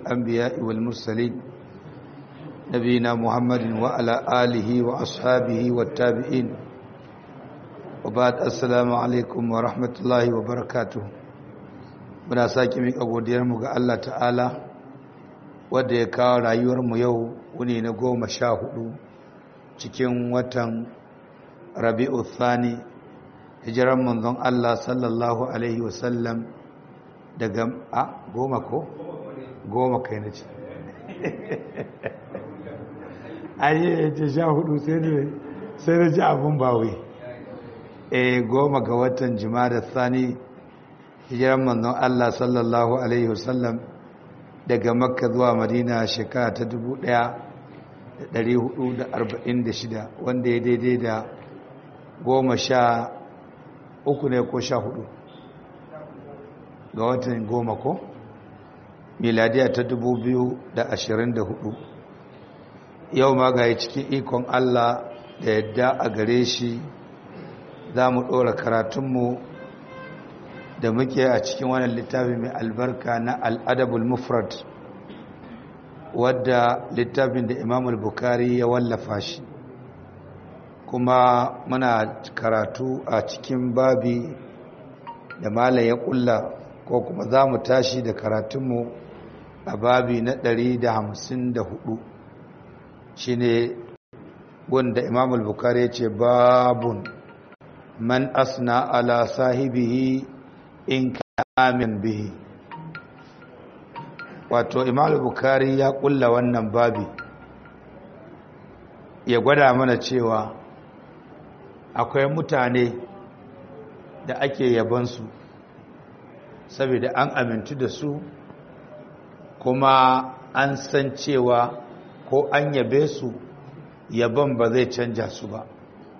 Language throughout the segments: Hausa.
الأنبياء والمرسلين نبينا محمد وعلى آله وأصحابه والتابعين وبعد السلام عليكم ورحمة الله وبركاته muna sake miƙa godiyarmu ga Allah ta'ala wadda ya kawo rayuwarmu yau wuni na goma sha hudu cikin watan rabi'u thani hijiran manzon Allah sallallahu alaihi wasallam daga a goma ko goma kai na ce ayi ce sha hudu sai da ji abun bawai e goma ga watan da thani hijiran manzon Allah sallallahu alaihi wasallam daga makka zuwa madina shekara ta 1446 wanda ya daidai da goma sha uku ne ko sha hudu ga watan goma ko miladiya ta 2024 yau ma ga cikin ikon Allah da yadda a gare shi za mu ɗora karatunmu da muke a cikin wannan littafi mai albarka na al'adabul mufrad wadda littafin da imamul bukari ya wallafa shi kuma muna karatu a cikin babi da malam ya kulla ko kuma za mu tashi da karatunmu a babi na 154 shi ne wanda imamul bukari ya ce babun man asna ala sahibihi in kamin bihi wato imam bukari ya kulla wannan babi ya gwada mana cewa akwai mutane da ake yabansu saboda an amintu da su kuma an san cewa ko an yabe su yaban ba zai canja su ba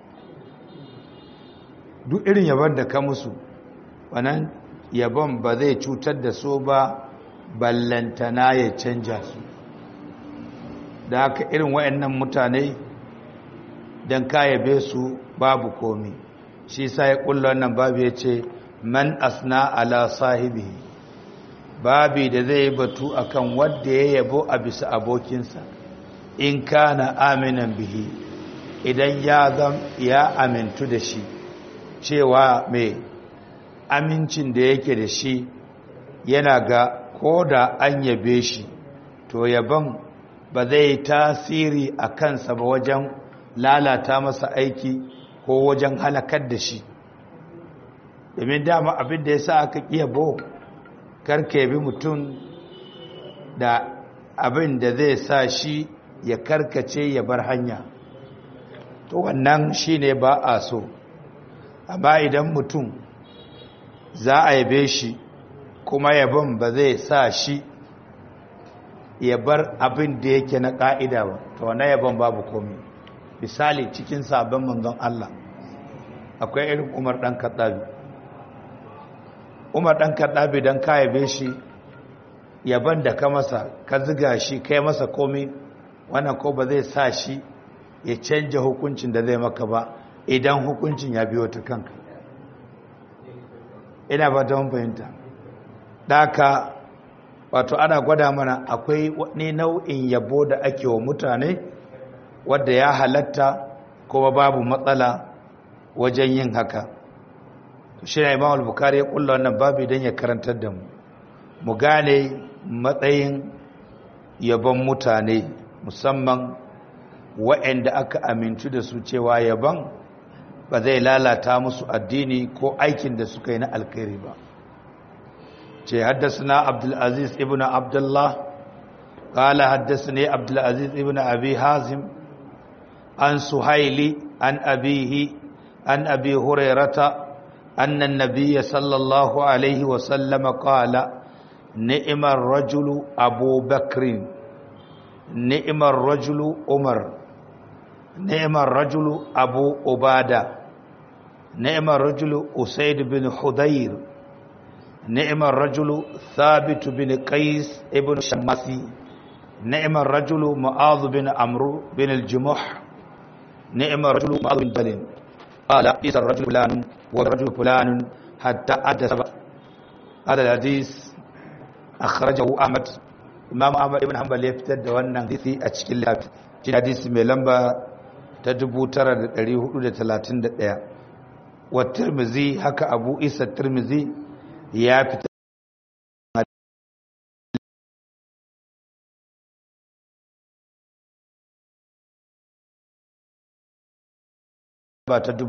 duk irin yaban da ka musu wannan yabon ba zai cutar da su ba ballantana ya canja su da haka irin wayannan mutane don kayabe su babu komi shi sa ya kulla wannan babu ya ce man asna ala sahibi babi da zai batu akan wadda ya yabo a bisa abokinsa in kana aminan bihi idan ya zam ya amintu da shi cewa mai amincin da yake da shi yana ga ko da an yabe shi to yaban ba zai tasiri a kansa ba wajen lalata masa aiki ko wajen halakar da shi domin dama abin da ya sa aka yabo karka yabi mutum da abin da zai sa shi ya karkace ya bar hanya to wannan shi ne ba a so amma idan mutum za a yabe shi kuma yabon ba zai sa shi ya bar abin da yake na ƙa'ida ba to wane yabon babu komi misali cikin sabon manzon Allah akwai irin umar ɗan kaɗabi umar ɗan kaɗabi don ka yabe shi yabon da ka masa ka ziga shi kai masa komi wannan ko ba zai sa shi ya canja hukuncin da zai maka ba idan hukuncin ya biyo ta kanka ina ba ta fahimta daka wato ana gwada mana akwai wani nau'in yabo da ake wa mutane wadda ya halatta kuma babu matsala wajen yin haka shi na imam al-bukhari ya kulla wannan babu don ya karantar da mu mu gane matsayin yabon mutane musamman waɗanda aka amintu da su cewa yabon ba zai lalata musu addini ko aikin da suka yi na alkhairi ba ce haddasa abdulaziz ibn abdullah kala haddasa ne abdulaziz ibn abi hazim an suhaili an abihi an abi hurairata annan nabiya sallallahu alaihi wasallama kala ni'imar rajulu abu bakrin ni'imar rajulu umar ni'imar rajulu abu ubada ni'imar rajulu usaid bin hudayr ni'imar rajulu thabit bin qais ibn shamasi ni'imar rajulu mu'adh bin amru bin al-jumuh ni'imar rajulu mu'adh bin balin qala isa ar-rajulu fulan wa rajulu fulan hatta adda هذا الحديث أخرجه أحمد imam ahmad ibn hanbal ya fitar da wannan hadisi a cikin littafi shi hadisi mai lamba ta 9431 wa tirmizi haka abu isa tirmizi ya fitar ba ta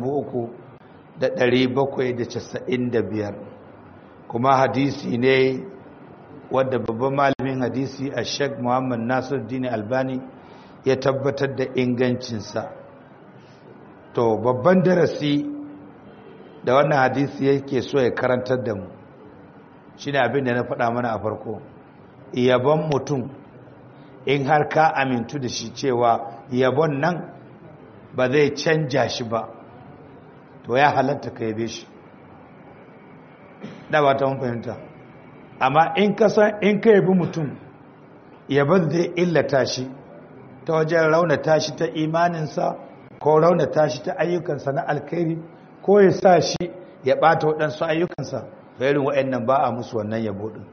3795 kuma hadisi ne wadda babban malamin hadisi a sheik muhammad nasir dini albani ya tabbatar da ingancinsa to babban darasi da wannan hadisi yake so ya karantar da mu shi ne abin da na faɗa mana a farko yabon mutum in har ka amintu da shi cewa yabon nan ba zai canja shi ba to ya halatta ka yabe shi da ba ta mun fahimta amma in ka san in ka yabi mutum yabon zai illata shi ta wajen raunata shi ta imaninsa ko raunata shi ta ayyukansa na alkhairi ko ya sa shi ya ɓata waɗansu ayyukansa ga irin waɗannan ba a musu wannan yabo ɗin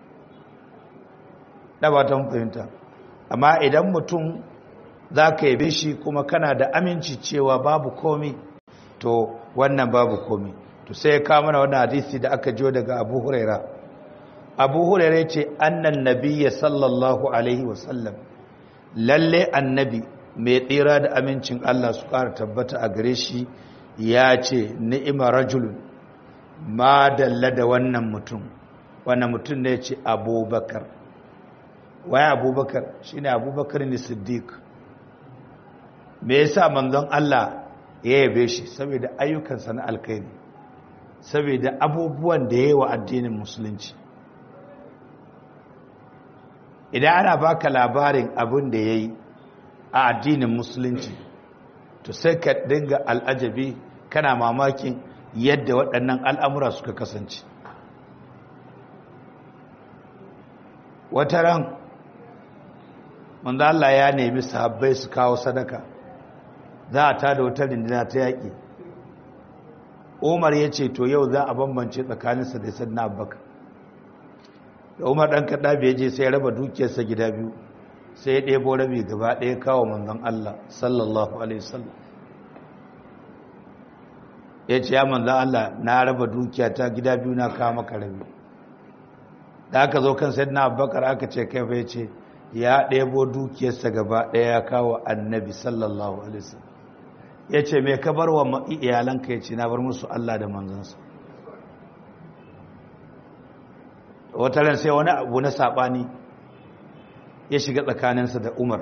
da ba ta mun fahimta amma idan mutum za ka yabe shi kuma kana da aminci cewa babu komi to wannan babu komi to sai ya kawo mana wannan hadisi da aka jiyo daga abu huraira abu huraira ce annan nabiyya sallallahu alaihi wasallam lalle annabi mai tsira da amincin Allah su ƙara tabbata a gare shi ya ce ni'ima rajulun ma dalla da wannan mutum wannan mutum ne ce abubakar waye abubakar shine abubakar ne siddiq me yasa manzon Allah ya yabe shi saboda ayyukansa na alkhairi saboda abubuwan da yayi wa addinin musulunci idan ana baka labarin abin da yayi a addinin musulunci to sai ka dinga al'ajabi kana mamakin yadda waɗannan al'amura suka kasance wata ran manzo Allah ya nemi sahabbai su kawo sadaka za a tada wata rindina ta yaƙi umar ya ce to yau za a bambance tsakaninsa da sannan abubakar da umar ɗan kaɗa bai je sai ya raba dukiyarsa gida biyu sai ya ɗebo rabi gaba ɗaya kawo manzon Allah sallallahu alaihi wasallam ya ce ya manzon Allah na raba dukiyata gida biyu na kawo maka rabi da aka zo kan sayyidina abubakar aka ce kai fa ya ce ya ɗebo dukiyarsa gaba ɗaya ya kawo annabi sallallahu alaihi wasallam ya ce mai ka bar wa iyalanka ya ce na bar musu Allah da manzansa wata ran sai wani abu na saɓani ya shiga tsakaninsa da umar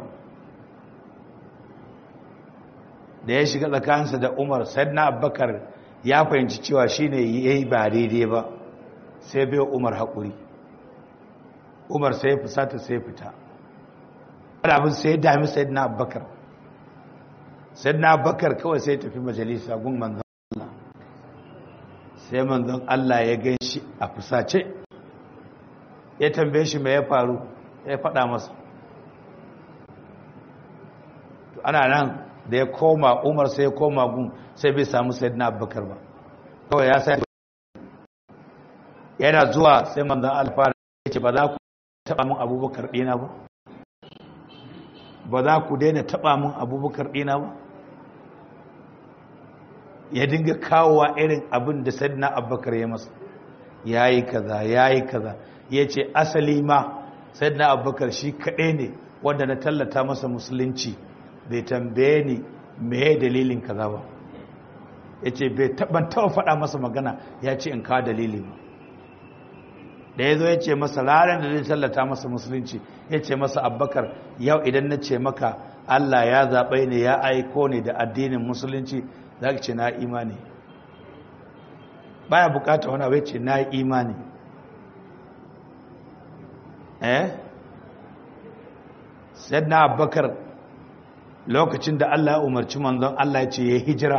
da ya shiga tsakaninsa da umar sai na abbakar ya fahimci cewa shi ne ya yi ba daidai ba sai bai umar haƙuri umar sai ya fusata sai ya fita abin sai ya dami sai na abbakar sai na bakar kawai sai tafi majalisa gun manzon Allah sai manzon Allah ya gan shi a fusace ya tambaye shi mai ya faru ya faɗa masa ana nan da ya koma umar sai ya koma gun sai bai samu sai na bakar ba kawai ya sai yana zuwa sai manzon alfara ya ce ba za ku taɓa mun abubakar ɗina ba ba za ku daina taɓa mun abubakar ɗina ba ya dinga kawowa irin abin da sadina abubakar ya masa ya yi kaza ya yi kaza ya ce asali ma sadina abubakar shi kaɗai ne wanda na tallata masa musulunci bai tambaye ni meye dalilin kaza ba ya ce bai taɓa taɓa faɗa masa magana ya ce in kawo dalili ba da ya zo ya ce masa ranar da zai tallata masa musulunci ya ce masa abubakar yau idan na ce maka allah ya zaɓai ne ya aiko ne da addinin musulunci za ka ce na imani baya bukata wani abai ce na imani eh sai na abubakar lokacin da allah ya umarci manzon allah ya ce ya hijira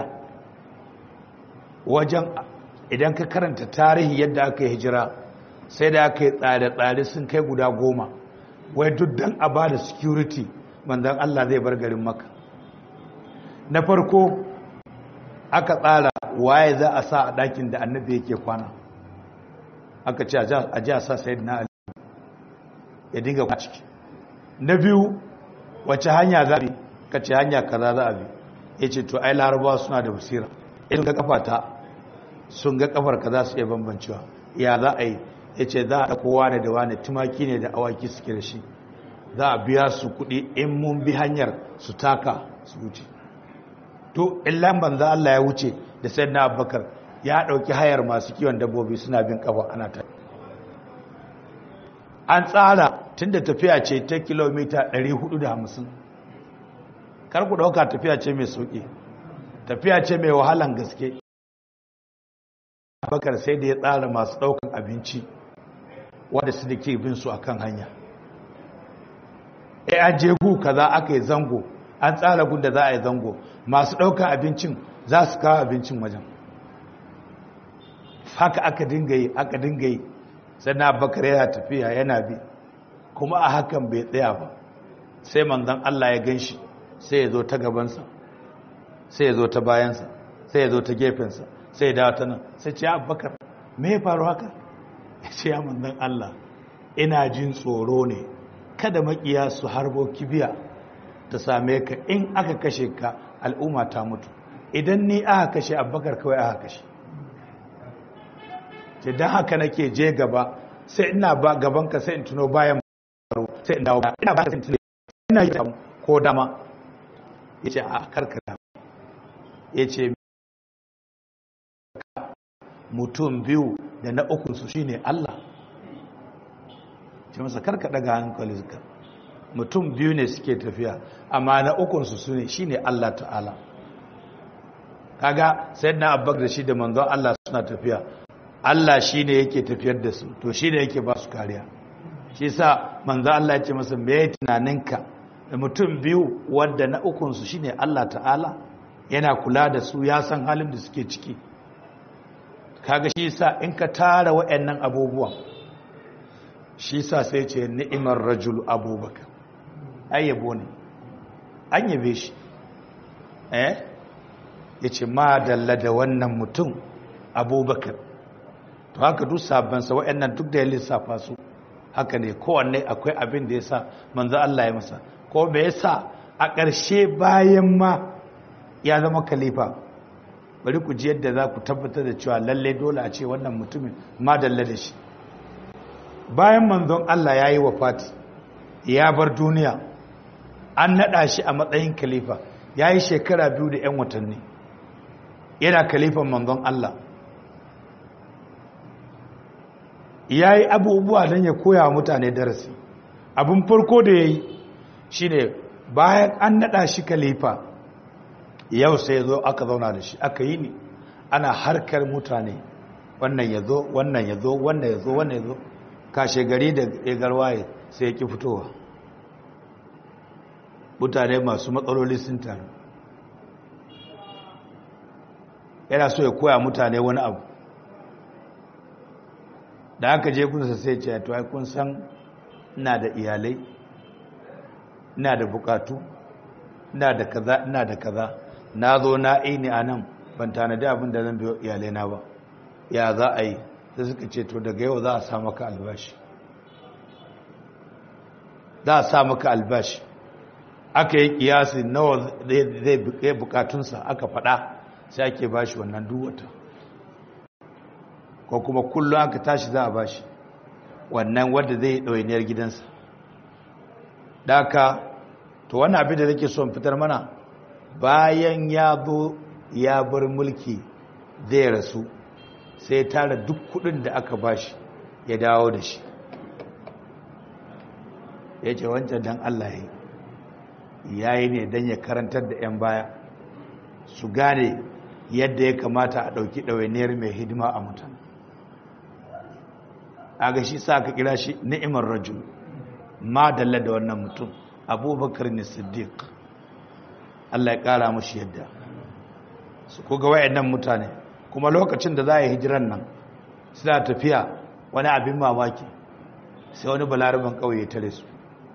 wajen idan ka karanta tarihi yadda aka yi hijira sai da aka yi tsare-tsare sun kai guda goma wai duk don a ba da security manzon allah zai bar garin maka na farko aka tsara waye za a sa a ɗakin da annabi yake kwana aka ce a ji a sa sayid na ali ya dinga kwa ciki na biyu wace hanya za a bi ka ce hanya kaza za a bi ya ce to ai larabawa suna da basira in ga kafata sun ga kafar ka za su iya bambancewa ya za a yi ya ce za a kowa ne da wane tumaki ne da awaki suke da shi za a biya su kuɗi in mun bi hanyar su taka su wuce to in lamban za Allah ya wuce da sai na abubakar ya ɗauki hayar masu kiwon dabbobi suna bin kafa ana ta an tsara tun da tafiya ce ta kilomita 450 kar ku ɗauka tafiya ce mai sauƙi tafiya ce mai wahalan gaske abubakar sai da ya tsara masu ɗaukan abinci wadda su da ke bin su a kan hanya e an je gu kaza aka yi zango an tsara gun da za a yi zango masu ɗaukan abincin za su kawo abincin wajen haka aka dinga yi aka dinga yi sannan abubakar yana tafiya yana bi kuma a hakan bai tsaya ba sai manzan Allah ya gan shi sai ya zo ta gabansa sai ya zo ta bayansa sai ya zo ta gefensa sai ya dawo ta nan sai ce abubakar me ya faru haka ya ce ya manzan Allah ina jin tsoro ne kada makiya su harbo kibiya ta same ka in aka kashe ka al'umma ta mutu idan ni aka kashe abubakar kawai aka kashe ce don haka nake je gaba sai ina ba gabanka sai in tuno bayan baro sai in dawo ina ba sai in tuno ina yi ko dama ya ce a karkara ya ce mutum biyu da na ukunsu shi ne Allah ce masa karka daga hankali zuka mutum biyu ne suke tafiya amma na ukunsu su ne shi ne Allah ta'ala kaga sai na abbak da shi da manzon Allah suna tafiya Allah shi ne yake tafiyar da su to shi ne yake ba su kariya shi sa manzon Allah ya ce masa me tunaninka da mutum biyu wadda na ukunsu shi ne Allah ta'ala yana kula da su ya san halin da suke ciki kaga shi sa in ka tara wa'annan abubuwan shi sa sai ce ni'imar rajul abubakar ayyabo ne an yabe shi eh ya ce ma dalla da wannan mutum abubakar to haka duk sabansa wa'annan duk da ya lissafa su haka ne kowanne akwai abin da ya sa manzo Allah ya masa ko me yasa a ƙarshe bayan ma ya zama khalifa bari ku ji yadda za ku tabbatar da cewa lalle dole a ce wannan mutumin ma dalla da shi bayan manzon Allah ya yi wafati ya bar duniya an naɗa shi a matsayin khalifa ya yi shekara biyu da 'yan watanni yana khalifan manzon Allah ya yi abubuwa don ya koya wa mutane darasi abin farko da ya yi shi ne bayan an naɗa shi khalifa yau sai zo aka zauna da shi aka yi ne ana harkar mutane wannan ya zo wannan ya zo wannan ya zo wannan ya zo kashe gari da garwaye sai ya ki fitowa mutane masu matsaloli sun taru yana so ya koya mutane wani abu da aka je kunsa sai ce to ai kun san ina da iyalai ina da bukatu ina da kaza ina da kaza na zo na ini a nan ban tanadi abin da zan biyo iyalai na ba ya za a yi sai suka ce to daga yau za a sa maka albashi za a sa maka albashi aka yi kiyasi nawa zai bukatunsa aka fada sai ake bashi wannan duwata ko kuma kullum aka tashi za a bashi wannan wadda zai yi ɗawainiyar gidansa daka to wannan abin da nake son fitar mana bayan ya zo ya bar mulki zai rasu sai tara duk kudin da aka bashi ya dawo da shi ya ce wancan don Allah ya yi ne don ya karantar da 'yan baya su gane yadda ya kamata a ɗauki ɗawainiyar mai hidima a mutum a ga shi sa ka kira shi ni'imar rajul ma dalla da wannan mutum abubakar ne siddiq Allah ya ƙara mashi yadda su kuga wayannan mutane kuma lokacin da za a yi hijiran nan suna tafiya wani abin mamaki sai wani balaraban ƙauye tare su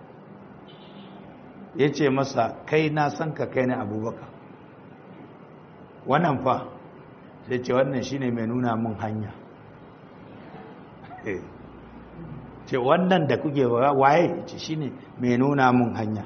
ya ce masa kai na san ka kai ne abubakar wannan fa sai ce wannan shine mai nuna mun hanya ce wannan da kuke waye ce shine mai nuna mun hanya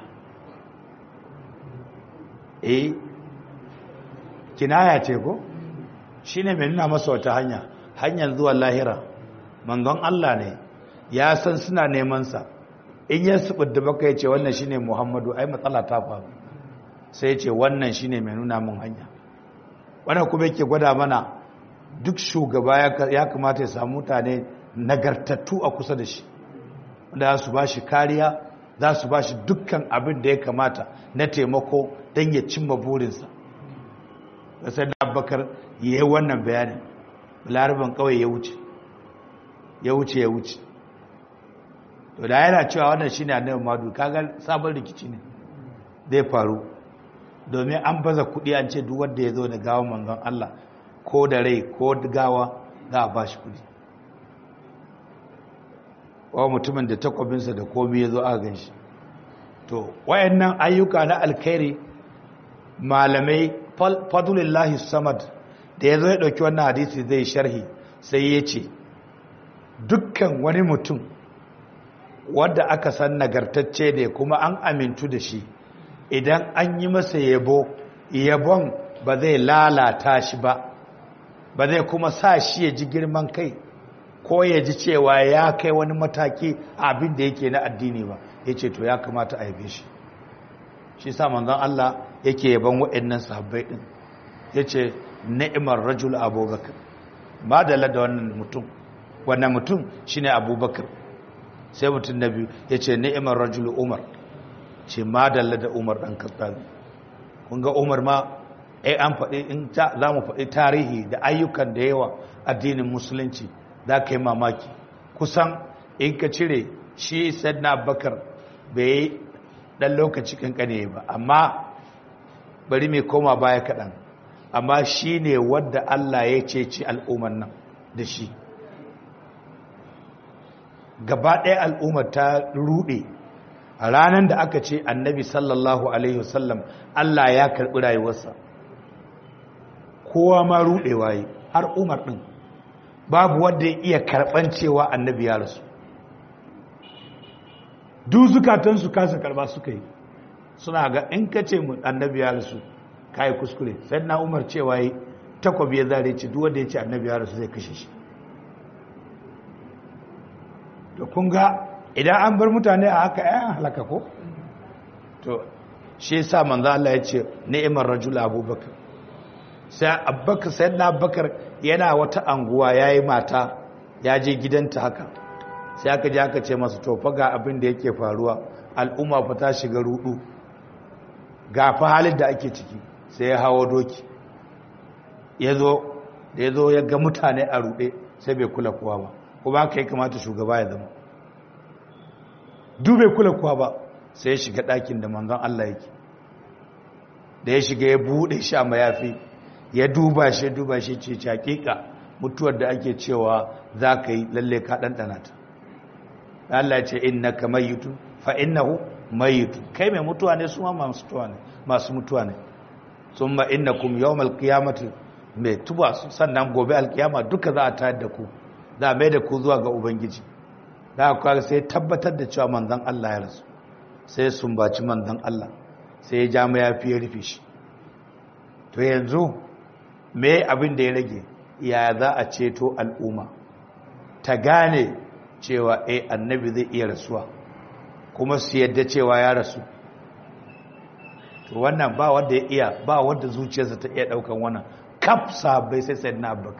eh kinaya ce ko shine mai nuna masa wata hanya hanyar zuwa lahira manzon Allah ne ya san suna neman sa in ya subudda baka yace wannan shine Muhammadu ai matsala ta faru sai yace wannan shine mai nuna mun hanya wannan kuma yake gwada mana duk shugaba ya kamata ya samu mutane nagartattu a kusa da shi wanda su ba shi kariya za su ba shi dukkan abin da ya kamata na taimako don ya cimma burinsa da sai da abubakar ya yi wannan bayanin laraban kawai ya wuce ya wuce ya wuce to da yana cewa wannan shine annabi madu kaga sabon rikici ne zai faru domin an baza kudi an ce duk wanda ya zo da gawa manzon Allah ko da rai ko gawa za a bashi kudi wa mutumin da takwabinsa da komi ya zo a gan shi to wayannan ayyuka na alkhairi malamai fadlullahi samad da ya zo ya ɗauki wannan hadisi zai sharhi sai ya ce dukkan wani mutum wadda aka san nagartacce ne kuma an amintu da shi idan an yi masa yabo yabon ba zai lalata shi ba ba zai kuma sa shi ya ji girman kai ko ya ji cewa ya kai wani mataki abin da yake na addini ba ya ce to ya kamata a yabe shi shi sa manzon Allah yake yaban waɗannan sahabbai ɗin ya ce ni'imar rajul abubakar ba da da wannan mutum wannan mutum shine abubakar sai mutum na biyu ya ce ni'imar rajul umar ce ma da da umar ɗan kasar kun ga umar ma ai an faɗi in za mu faɗi tarihi da ayyukan da yawa addinin musulunci za ka yi mamaki kusan in ka cire shi na bakar bai yi ɗan lokaci kankane ba amma bari mai koma baya kaɗan amma shi ne wadda Allah ya ceci al'ummar nan da shi gaba ɗaya al'ummar ta ruɗe a ranar da aka ce annabi sallallahu alaihi wasallam Allah ya karɓi rayuwarsa kowa ma ruɗewa yi har umar ɗin babu wanda ya iya karɓan cewa annabi ya rasu duk zukatansu kasa karɓa suka yi suna ga in ka ce annabi ya rasu ka yi kuskure sai na umar cewa yi takwabi ya zare ce duk wanda ya ce annabi ya rasu zai kashe shi to kun ga idan an bar mutane a haka yan halaka ko to shi yasa manzo Allah ya ce ni'imar rajul abubakar sai abubakar sai na abubakar yana wata anguwa yayi mata ya je gidanta haka sai aka je aka ce masa to fa ga abin da yake faruwa al'umma fa ta shiga rudu ga fa halin da ake ciki sai ya hawo doki ya zo da ya zo ya ga mutane a rude sai bai kula kowa ba kuma haka ya kamata shugaba ya zama dube kula kuwa ba sai ya shiga ɗakin da manzon Allah yake da ya shiga ya buɗe shi a mayafi ya duba shi duba shi ce hakika mutuwar da ake cewa za ka yi lalle ka ɗanɗana ta Allah ce inna ka mayitu fa innahu mayitu kai mai mutuwa ne su ma masu mutuwa ne masu mutuwa ne sun ma inna kum yawmal qiyamati mai tuba sannan gobe alkiyama duka za a tayar da ku za a mai da ku zuwa ga ubangiji da aka sai tabbatar da cewa manzan Allah ya rasu sai sumbaci manzan Allah sai ya ja mayafi ya rufe shi to yanzu me abin da ya rage ya za a ceto al'umma ta gane cewa eh annabi zai iya rasuwa kuma su yadda cewa ya rasu to wannan ba wanda ya iya ba wanda zuciyarsa ta iya daukan wannan kaf sahabbai sai sai na abubakar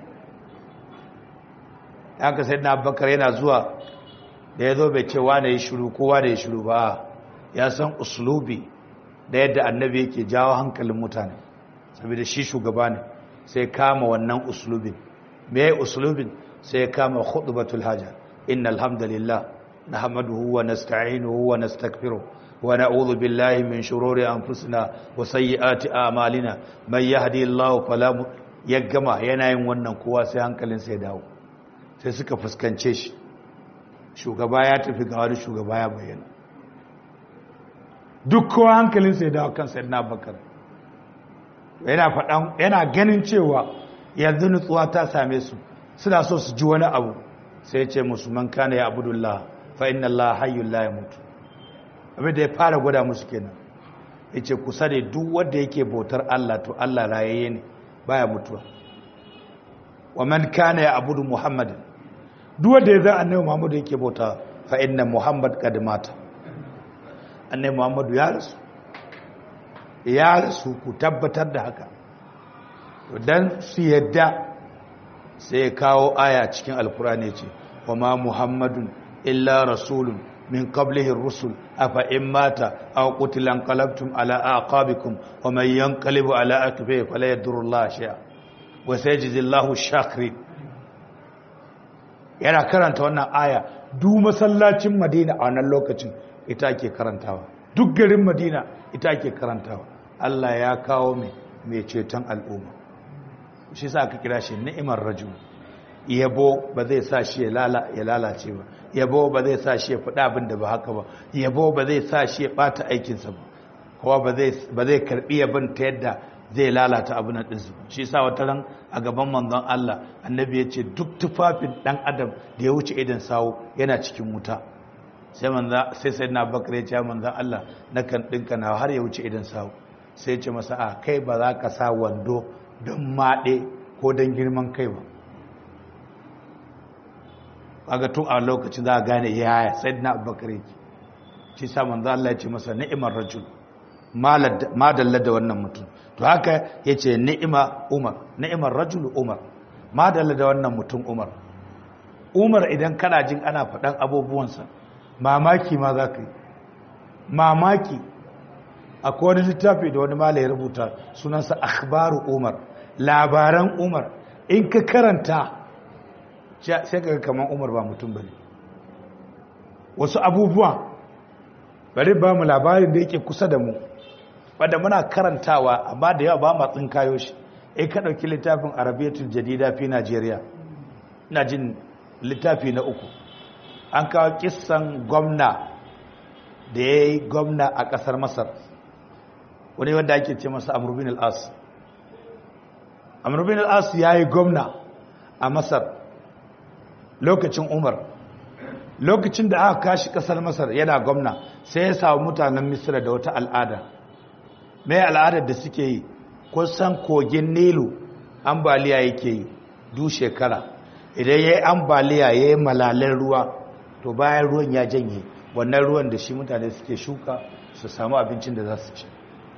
haka sai na bakar yana zuwa da ya zo bai ce wane ya shiru kowa da ya shiru ba ya san uslubi da yadda annabi yake jawo hankalin mutane saboda shi shugaba ne sai kama wannan uslubin me ya uslubin sai kama khutbatul haja innal hamdalillah nahmaduhu wa nasta'inuhu wa nastaghfiruh wa na'udhu billahi min shururi anfusina wa sayyiati a'malina man yahdihillahu fala ya gama yana yin wannan kowa sai hankalinsa ya dawo sai suka fuskance shi shugaba ya tafi ga wani shugaba ya bayyana duk kowa hankalinsa ya dawo kan sayyidina bakar yana faɗan yana ganin cewa yanzu nutsuwa ta same su suna so su ji wani abu sai ce musulman kana ya abudullah fa inna Allah hayyul la yamut abin da ya fara gwada musu kenan yace kusa da duk wanda yake bautar Allah to Allah rayayye ne baya mutuwa wa man kana ya abudu muhammadin duk wanda ya zan annabi muhammadu yake bauta fa inna muhammad qad mata annabi muhammadu ya rasu ya rasu ku tabbatar da haka dan su yadda sai ya kawo aya cikin alkurani ce wa ma muhammadun illa rasulun min qablihi rusul afa in mata aw qutila qalabtum ala aqabikum wa man yanqalibu ala akbihi fala yadurrullaha shay'a wa sayajzillahu shakirin yana karanta wannan aya duk masallacin madina a wannan lokacin ita ake karantawa duk garin madina ita ake karantawa Allah ya kawo mai mai ceton al'umma shi sa aka kira shi ni'imar rajul yabo ba zai sa shi ya lalace ba yabo ba zai sa shi ya faɗa abin da ba haka ba yabo ba zai sa shi ya ɓata aikinsa ba kowa ba zai karɓi yabon ta yadda zai lalata abin da ɗinsu shi sa wata ran a gaban manzon Allah annabi ya ce duk tufafin ɗan adam da ya wuce idan sawo yana cikin wuta sai manza sai sai na bakar ya ce manzon Allah na kan ɗinka na har ya wuce idan sawo sai ce masa a kai ba za ka sa wando don maɗe ko don girman kai ba kaga tun a lokacin za a gane yaya sai na bakar yake shi sa manzon Allah ya ce masa ni'imar rajul madalla da wannan mutum to haka ya ce ni'ima umar ni'imar rajul umar madalla da wannan mutum umar umar idan kana jin ana faɗan abubuwansa mamaki ma za ka yi mamaki akwai wani littafi da wani mala ya rubuta sunansa akhbaru umar labaran umar in ka karanta sai ka kamar umar ba mutum bane wasu abubuwa bari ba mu labarin da yake kusa da mu wadda muna karantawa amma da yawa ba ma tsinkayo shi in ka ɗauki littafin arabiyatul jadida fi najeriya ina jin littafi na uku an kawo kissan gwamna da ya yi gwamna a ƙasar masar wani wanda ake ce masa amurbin al'as amurbin al'as ya yi gwamna a masar lokacin umar lokacin da aka kashi ƙasar masar yana gwamna sai ya samu mutanen misira da wata al'ada mai al'adar da suke yi kusan kogin nilu ambaliya yake yi du shekara idan ya yi ambaliya ya yi malalen ruwa to bayan ruwan ya janye wannan ruwan da shi mutane suke shuka su samu abincin da za su ci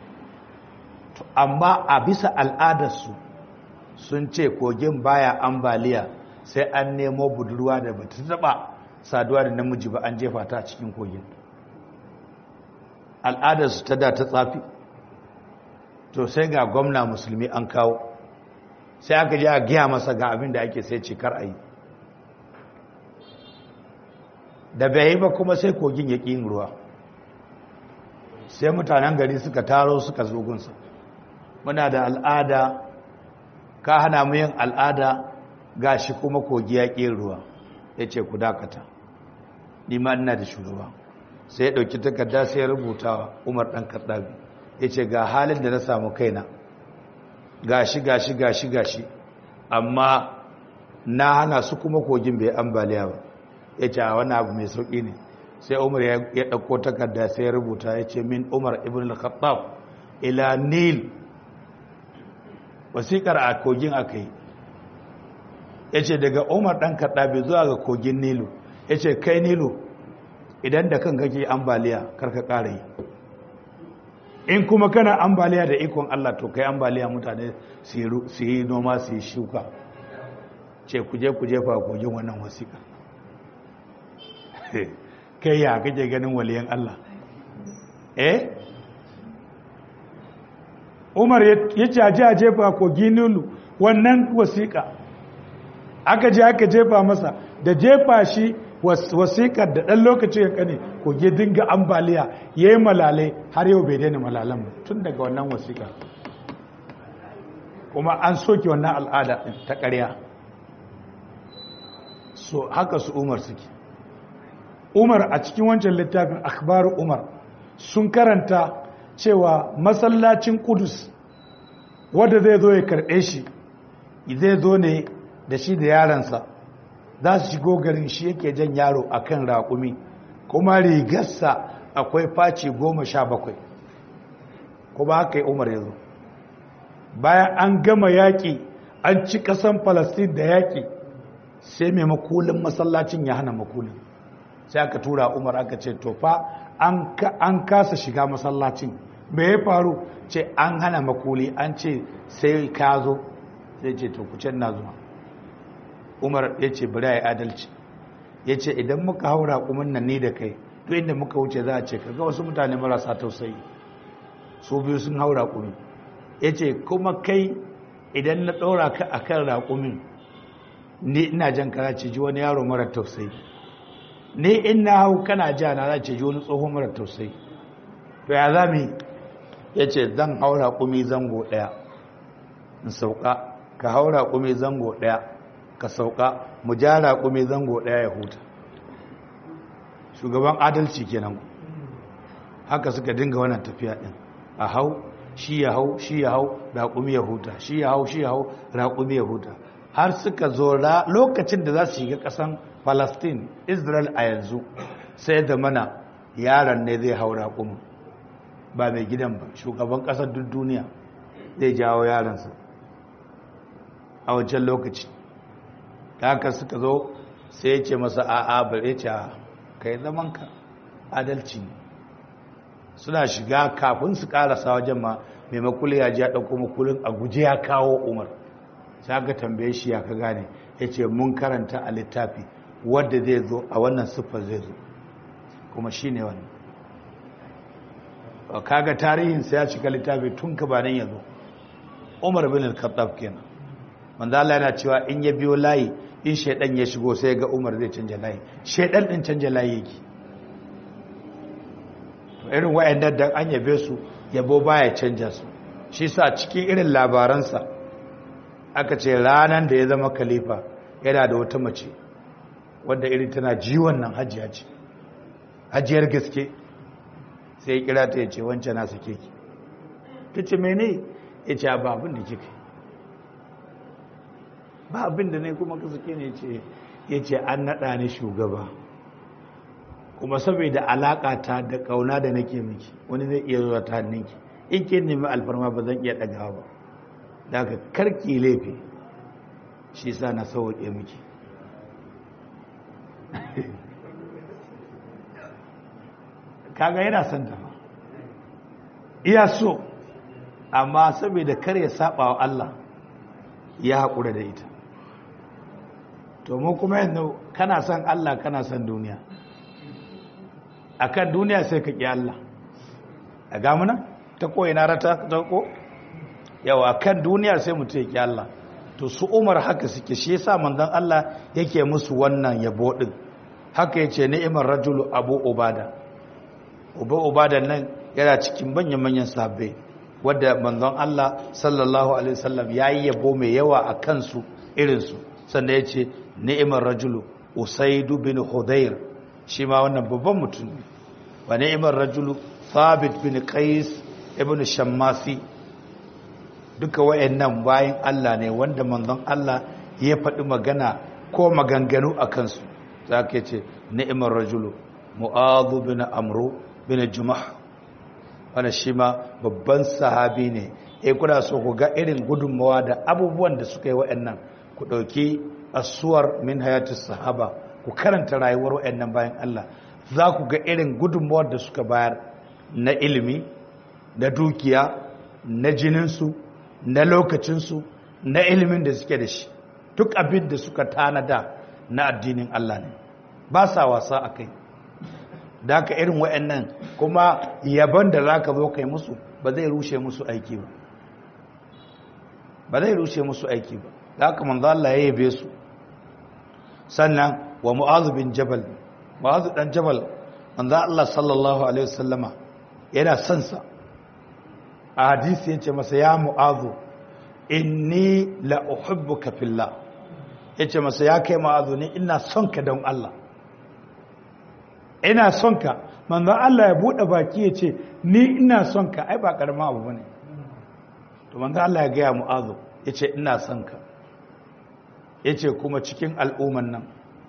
amma a bisa al'adarsu sun ce kogin baya ambaliya sai an nemo budurwa da ba ta taba saduwa da namiji ba an jefa ta a cikin kogin al'adarsu ta da ta tsafi to sai ga gwamna musulmi an kawo sai aka ji a giya masa ga abin da ake sai cikar a yi da bai yi ba kuma sai kogin ya ƙin ruwa sai mutanen gari suka taro suka zogunsa muna da al'ada ka hana mu yin al'ada ga shi kuma kogi ya ƙin ruwa ya ce ku dakata nima ina da shugaba sai ya ɗauki takarda sai ya rubuta umar ɗan karɗabi ya ce ga halin da na samu kaina gashi gashi gashi gashi amma na hana su kuma kogin bai ambaliya ba ya ce a wani abu mai sauƙi ne sai umar ya ɗauko takarda sai ya rubuta ya ce min umar ibn al-khattab ila nil wasiƙar a kogin aka yi ya ce daga umar ɗan kaɗaɓe zuwa ga kogin nilu ya ce kai nilu idan da kan kake ambaliya karka ƙara yi in kuma kana ambaliya da ikon Allah to kai ambaliya mutane su yi noma su yi shuka ce kuje kuje fa kogin wannan wasiƙa kai ya kake ganin waliyan Allah eh Umar ya caji a jefa kogin Nilu wannan wasiƙa aka je aka jefa masa da jefa shi wasiƙar da ɗan lokaci ya kane koge dinga ambaliya ya yi malalai har yau bai daina malalan ba tun daga wannan wasiƙa kuma an soke wannan al'ada ta ƙarya so haka su umar suke umar a cikin wancan littafin akhbaru umar sun karanta cewa masallacin kudus wadda zai zo ya karɓe shi zai zo ne da shi da yaransa za su shigo garin shi yake jan yaro a kan raƙumi kuma rigarsa akwai faci goma sha bakwai kuma haka yi umar ya zo bayan an gama yaƙi an ci ƙasan falastin da yaƙi sai mai makulin masallacin ya hana makulin sai aka tura umar aka ce tofa an kasa shiga masallacin me ya faru ce an hana makuli an ce sai ka zo sai ce to kucin na zuwa umar ya ce bari a yi adalci ya ce idan muka haura kuma nan ni da kai to inda muka wuce za a ce kaga wasu mutane marasa tausayi su biyu sun haura kuma ya ce kuma kai idan na ɗora ka a kan raƙumin ni ina jan kara ce ji wani yaro mara tausayi ni in na hau kana ja na za ce ji wani tsohon mara tausayi to ya za mu yi ya ce zan hau raƙumi zango ɗaya in sauka ka hau raƙumi zango ɗaya ka sauka mu ja raƙumi zango ɗaya ya huta shugaban adalci kenan haka suka dinga wannan tafiya ɗin a hau shi ya hau shi ya hau raƙumi ya huta shi ya hau shi ya hau raƙumi ya huta har suka zo lokacin da za su shiga ƙasan palestine israel a yanzu sai da mana yaron ne zai hau raƙumin ba mai gidan ba shugaban ƙasar duk duniya zai jawo yaransa a wancan lokaci haka suka zo sai ya ce masa a'a bare ce ka yi zamanka adalci ne suna shiga kafin su karasa wajen ma mai makuli ya ji ya ɗauko makulin a guje ya kawo umar sai aka tambaye shi ya ka gane ya ce mun karanta a littafi wadda zai zo a wannan siffar zai zo kuma shi ne wannan kaga tarihinsa ya cika littafi tun ka ba nan ya zo umar bin al-khattab kenan manzo Allah yana cewa in ya biyo layi in shaidan ya shigo sai ga umar zai canja layi shaidan din canja layi yake irin wayannan da an yabe su yabo baya canja su shi sa cikin irin labaransa aka ce ranar da ya zama khalifa yana da wata mace wadda irin tana jiwon nan hajiya ce hajiyar gaske sai ya kira ta ya ce wancan na sake ki ta ce mene ya ce ba abin da kika ba abin da ne kuma ka sake ne ya ce an naɗa ni shugaba kuma saboda alaƙa ta da ƙauna da nake miki wani zai iya zuwa ta hannunki in ke nemi alfarma ba zan iya ɗagawa ba da aka karki laifi shi sa na sauwaƙe miki kaga yana son ta iya so amma saboda kar ya saba wa Allah ya haƙura da ita to mu kuma yanzu kana son Allah kana son duniya akan duniya sai ka ƙi Allah a gamuna ta koyi na rata ta ko yawa akan duniya sai mutum ya ƙi Allah to su umar haka suke shi yasa manzon Allah yake musu wannan yabo din haka yace ni'imar rajulu abu ubada uba ubada nan yana cikin manyan manyan sabbai wanda manzon Allah sallallahu alaihi wasallam yayi yabo mai yawa a kansu irin su sannan yace ni'imar rajulu usaidu bin hudayr shi ma wannan babban mutum ne wa ni'imar rajulu thabit bin qais ibn shammasi duka wayannan bayan Allah ne wanda manzon Allah ya faɗi magana ko maganganu a kansu za ka ce ni'imar rajulu mu'adhu bin amru bin jumah wanda shi ma babban sahabi ne e kuna so ku ga irin gudunmawa da abubuwan da suka yi wayannan ku ɗauki asuwar min hayatus sahaba ku karanta rayuwar wayannan bayan Allah za ku ga irin gudunmawar da suka bayar na ilimi na dukiya na jininsu na lokacinsu na ilimin da suke da shi duk abin da suka tanada na addinin Allah ne ba sa wasa a kai da aka irin wa'annan kuma yaban da za ka zo kai musu ba zai rushe musu aiki ba ba zai rushe musu aiki ba da aka manzo Allah ya yabe su sannan wa mu'azu bin jabal mu'azu dan jabal manzo Allah sallallahu alaihi wasallama yana son sa a hadisi yace masa ya mu'azu inni la uhibbuka fillah yace masa ya kai mu'azu ni ina son ka don Allah ina son ka manzo Allah ya bude baki yace ni ina son ka ai ba karama abu bane to manzo Allah ya ga mu'azu yace ina son ka yace kuma cikin al'umman nan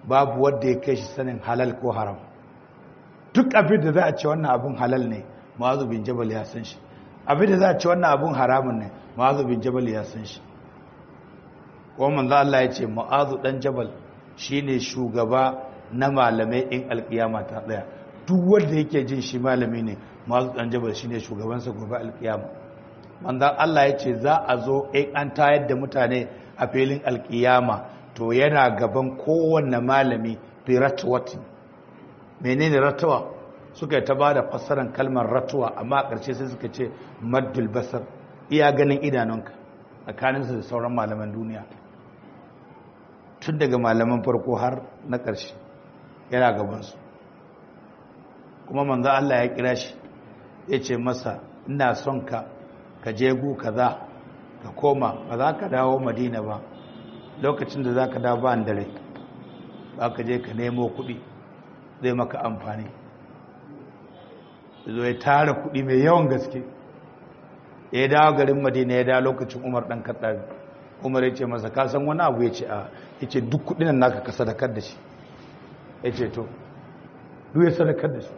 babu wanda ya kai shi sanin halal ko haram duk abin da za a ce wannan abin halal ne ma'azu bin jabal ya san shi abin da za a ce wannan abin haramun ne ma'azu bin jabal ya san shi kuma manzo Allah ya ce ma'azu dan jabal shine shugaba na malamai in alkiyama ta tsaya duk wanda yake jin shi malami ne ma'azu dan jabal shine shugabansa gobe alkiyama manzo Allah ya ce za a zo in an tayar da mutane a filin alkiyama to yana gaban kowanne malami fi ratwati menene ratwa suka ta ba da fassarar kalmar ratuwa amma a ƙarshe sai suka ce maddul basar iya ganin idanunka tsakaninsu da sauran malaman duniya tun daga malaman farko har na ƙarshe yana gabansu kuma manzo Allah ya kira shi ya ce masa ina son ka ka je gu kaza ka koma ba za ka dawo madina ba lokacin da za ka dawo ba dare ba ka je ka nemo kuɗi zai maka amfani zo ya tara kuɗi mai yawan gaske ya dawo garin madina ya dawo lokacin umar ɗan kaɗabi umar ya ce masa kasan wani abu ya ce a ya ce duk kuɗin naka ka sadakar da shi ya ce to duk ya sadakar da shi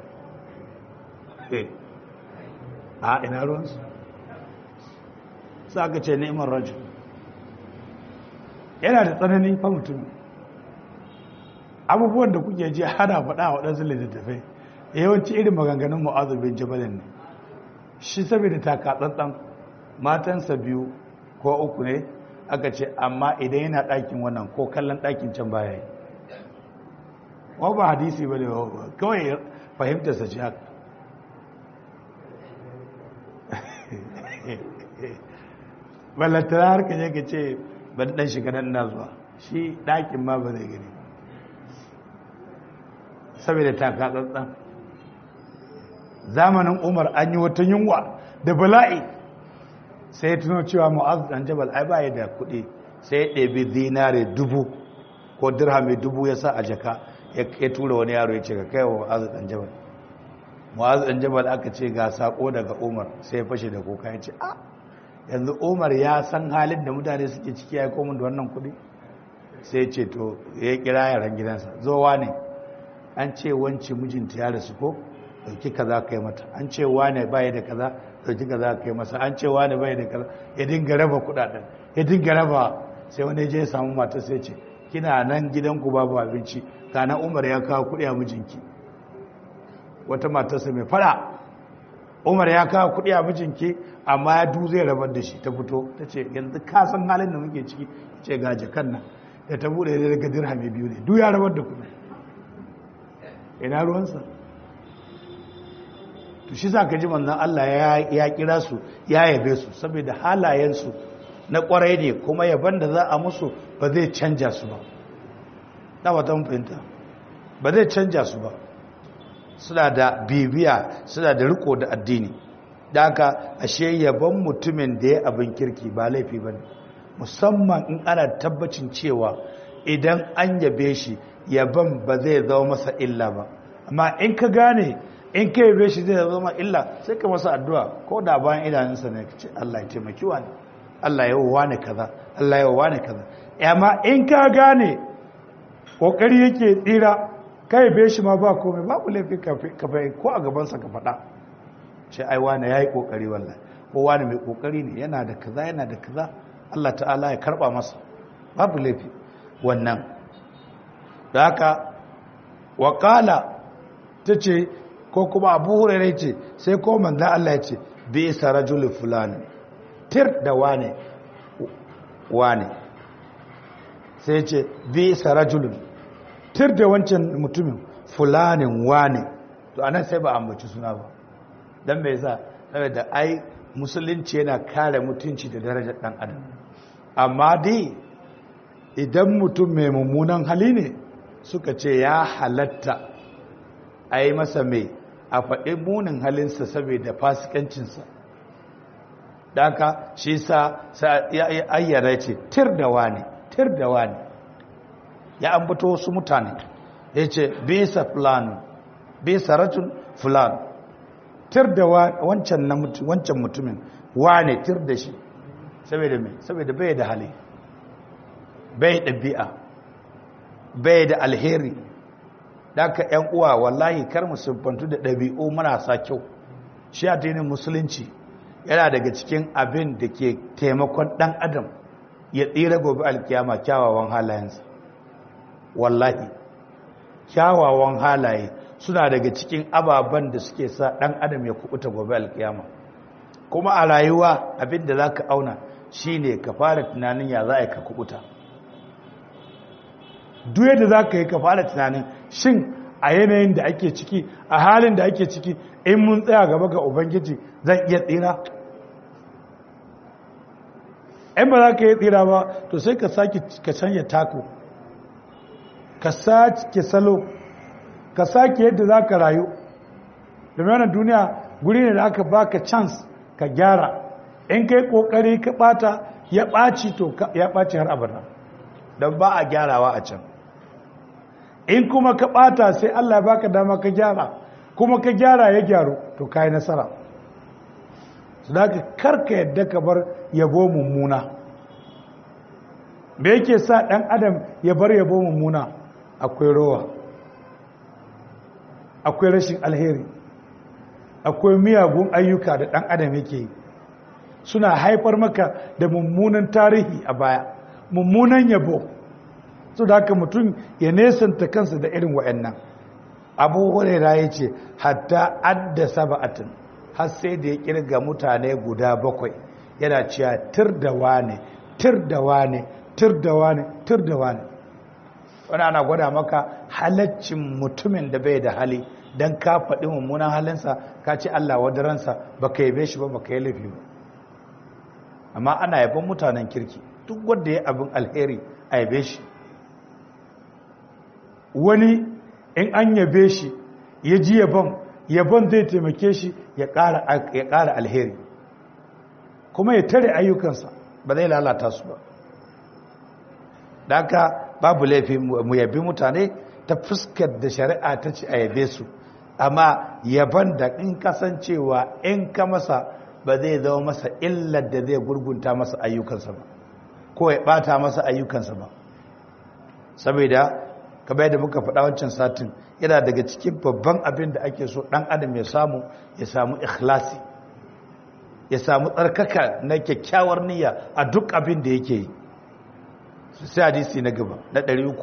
a ina ruwansu sa ka ce neman rajin yana da tsanani fa mutum abubuwan da kuke ji hana faɗa a waɗansu littattafai yawanci irin maganganun mu'azu bin jabalin ne shi saboda takatsantsan matansa biyu ko uku ne aka ce amma idan yana ɗakin wannan ko kallon ɗakin can baya yi wa ba hadisi ba ne kawai fahimtarsa ce haka ballantana har ka je ka ce ban ɗan shiga nan na zuwa shi ɗakin ma ba zai gani saboda takatsantsan zamanin umar an yi wata yunwa da bala'i sai ya tuno cewa mu'az dan jabal ai baya da kuɗi sai ya ɗebi zinare dubu ko dirhami dubu ya sa a jaka ya tura wani yaro ya ce ka kai wa mu'az dan jabal mu'az dan jabal aka ce ga sako daga umar sai ya fashe da koka ya ce a yanzu umar ya san halin da mutane suke ciki ya komin da wannan kuɗi sai ce to ya kira yaran gidansa zowa ne an ce wance mijinta ya rasu ko dauki kaza kai mata an ce wane bai da kaza dauki kaza kai masa an ce wane bai da kaza ya dinga raba kudaden ya dinga raba sai wani je ya samu mata sai ce kina nan gidanku babu abinci kana Umar ya kawo kudi a mijinki wata matarsa mai fara Umar ya kawo kudi a mijinki amma ya du zai rabar da shi ta fito ta ce yanzu ka san halin da muke ciki ce ga jakan nan da ta bude daga dirhami biyu ne duk ya rabar da kudi ina ruwansa to shi za ka ji manzan Allah ya kira su ya yabe su saboda halayensu na kwarai ne kuma yaban da za a musu ba zai canja su ba na wata fahimta ba zai canja su ba suna da bibiya suna da riko da addini da haka ashe yaban mutumin da ya abin kirki ba laifi ba ne musamman in ana tabbacin cewa idan an yabe shi yaban ba zai zama masa illa ba amma in ka gane in ka yabe shi zai zama illa sai ka masa addu'a ko da bayan idanunsa ne ce Allah ya taimaki wani Allah ya wa ne kaza Allah ya wa ne kaza amma in ka gane kokari yake tsira ka yabe shi ma ba komai babu laifi ka bai ko a gabansa ka faɗa ce ai wani ya yi kokari wallahi ko wani mai kokari ne yana da kaza yana da kaza Allah ta'ala ya karba masa babu laifi wannan da haka wakala ta ce ko kuma abu hurairai ce sai ko manzan Allah ya ce bi isa rajulun fulani tir da wane wane sai ce bi isa rajulun tir da wancan mutumin fulanin wane to anan sai ba ambaci suna ba don bai sa da ai musulunci yana kare mutunci da darajar dan adam amma dai idan mutum mai mummunan hali ne suka ce ya halatta a yi masa mai a faɗi munin halinsa saboda fasikancinsa daga shi sa ya ayyara ce tir da wani tir da wani ya ambato wasu mutane ya ce bisa fulani bisa rajul fulani tir da wancan mutumin wane tir da shi saboda mai saboda bai da hali bai ɗabi'a bai da alheri daga yan uwa wallahi kar mu siffantu da ɗabi'u marasa kyau shi addinin musulunci yana daga cikin abin da ke taimakon ɗan adam ya tsira gobe alkiyama kyawawan halayensa wallahi kyawawan halaye suna daga cikin ababen da suke sa ɗan adam ya kubuta gobe alkiyama kuma a rayuwa abin da za ka auna shine ka fara tunanin ya za a yi ka kubuta duk yadda za ka yi ka fara tunanin shin a yanayin da ake ciki a halin da ake ciki in mun tsaya gaba ga ubangiji zan iya tsira in ba za ka yi tsira ba to sai ka sake ka canja tako ka sake salo ka sake yadda za ka rayu domin wannan duniya guri ne da aka baka chance ka gyara in kai kokari ka bata ya ɓaci to ya ɓaci har abada don ba a gyarawa a can in kuma ka ɓata sai Allah baka dama ka gyara kuma ka gyara ya gyaru to ka yi nasara su da ka karka yadda ka bar yabo mummuna me yake sa ɗan adam ya bar yabo mummuna akwai rowa akwai rashin alheri akwai miyagun ayyuka da ɗan adam yake yi suna haifar maka da mummunan tarihi a baya mummunan yabo su da haka mutum ya nesanta kansa da irin wa'annan abu hurera ya ce hatta adda saba'atin har sai da ya kirga mutane guda bakwai yana cewa tir da wane tir da wane tir da wane tir da wane wani ana gwada maka halaccin mutumin da bai da hali don ka faɗi mummunan halinsa ka ce Allah wadaransa ba ka yabe shi ba ba ka yi laifi ba amma ana yabon mutanen kirki duk wanda ya abin alheri a yabe shi wani in an yabe shi ya ji yabon yabon zai taimake shi ya ƙara alheri kuma ya tare ayyukansa ba zai lalata su ba daga babu laifi mu yabi mutane ta fuskar da shari'a ta ce a yabe su amma yaban da in kasancewa in ka masa ba zai zama masa illar da zai gurgunta masa ayyukansa ba ko ya bata masa ayyukansa ba saboda kamar yadda muka faɗa wancan satin yana daga cikin babban abin da ake so ɗan adam ya samu ya samu ikhlasi ya samu tsarkaka na kyakkyawar niyya a duk abin da yake yi sai hadisi na gaba na